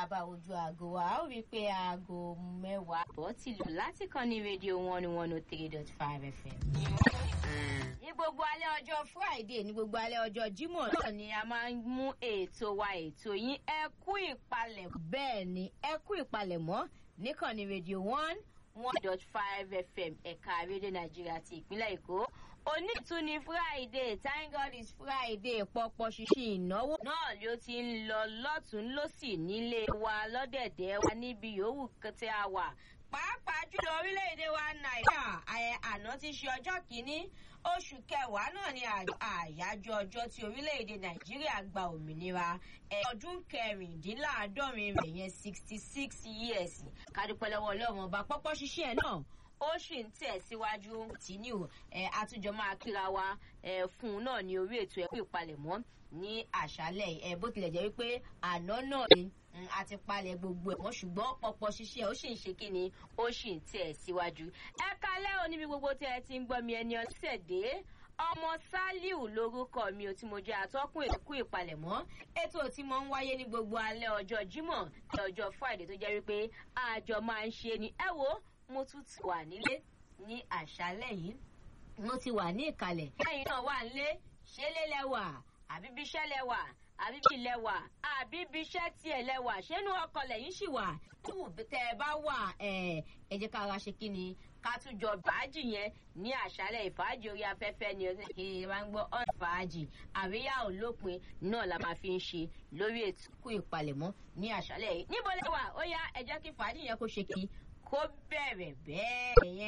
a bá ojú aago wa a ó rí i pé aago mẹ́wàá bọ́ ti lù láti kàn ní rédíò one one oh three dot five fm. ní gbogbo alẹ́ ọjọ́ friday ní gbogbo alẹ́ ọjọ́ jímọ̀ náà ni a máa ń mú ètò wa ètò yín ẹ kú ìpalẹ̀ bẹ́ẹ̀ ni ẹ kú ìpalẹ̀mọ́ níkànnì rédíò one one dot five fm ẹ̀ka rédíò nàìjíríà ti ìpínlẹ̀ èkó onítúni friday thank god is friday pọpọ ṣíṣe ìnáwó náà ló ti ń lọ lọ́tún lọ́sì nílé wa lọ́dẹ̀dẹ̀ wa níbi yòówù tí a wà pàápàá jùlọ orílẹ̀-èdè wa nàìjíríà àná ti ṣe ọjọ́ kìíní oṣù kẹwàá náà ni àyájọ́ ọjọ́ tí orílẹ̀-èdè nàìjíríà gba òmìnira ọdún kẹrìndínláàádọ́rin rẹ̀ yẹn sixty six years kádúpẹ́ lọ́wọ́ ọlọ́run ọba pọ́pọ́ ṣiṣẹ́ ẹ̀ náà ó sì ń tẹ̀síwájú tìǹú ẹ̀ àtúnjọ máa kíra wa ẹ̀ fún un náà ní orí ètò ẹ̀kú ìpalẹ̀mọ́ ní àṣálẹ̀ ẹ̀ bó tilẹ̀ jẹ́ wípé àná náà ni a ti palẹ̀ gbogbo ẹ̀ wọ́n ṣùgbọ́n pọ̀pọ̀ ṣiṣẹ́ ó sì ń ṣe kí ni ó sì ń tẹ̀síwájú. ẹ kalẹ́ o níbi gbogbo tí ẹ ti ń gbọ́ mi ẹni ọ̀sẹ̀ dé ọmọ saliu lorúkọ mi ò tí mo jẹ àtọkùn èkú ìpalẹ̀mọ́ ètò tí mo ń wáyé ní gbogbo alẹ́ ọjọ́ jímọ̀ ní ọjọ́ friday tó jẹ́ wípé àjọ máa ń ṣe ni ẹ wo mo tún ti wà nílé ní àṣálẹ̀ yìí mo ti wà ní ìkàlẹ̀ lẹ́yìn náà wà nílé ṣé lélẹ́wà àbí bíṣẹ́ lẹ́wà àbí bí lẹ́wà àbí bí iṣẹ́ tiẹ̀ lẹ́wà ṣénú ọkọ̀ lẹ́yìn sì wà tù tẹ́ ẹ bá wà ẹ jẹ́ ká ara ṣe kí ni ká tún jọ bàájì yẹn ní àṣálẹ̀ ìfàájì orí afẹ́fẹ́ ni ọ̀sẹ̀ kí ẹ bá ń gbọ́ ọ̀n fàájì àríyá òlópin náà la máa fi ń ṣe lórí ètò kú ìpalẹ̀mọ́ ní àṣálẹ̀ yìí níbo lẹ́wà ó yá ẹ jẹ́ kí fàájì yẹn kó ṣe kí kó bẹ̀rẹ̀ bẹ́ẹ̀ yẹn.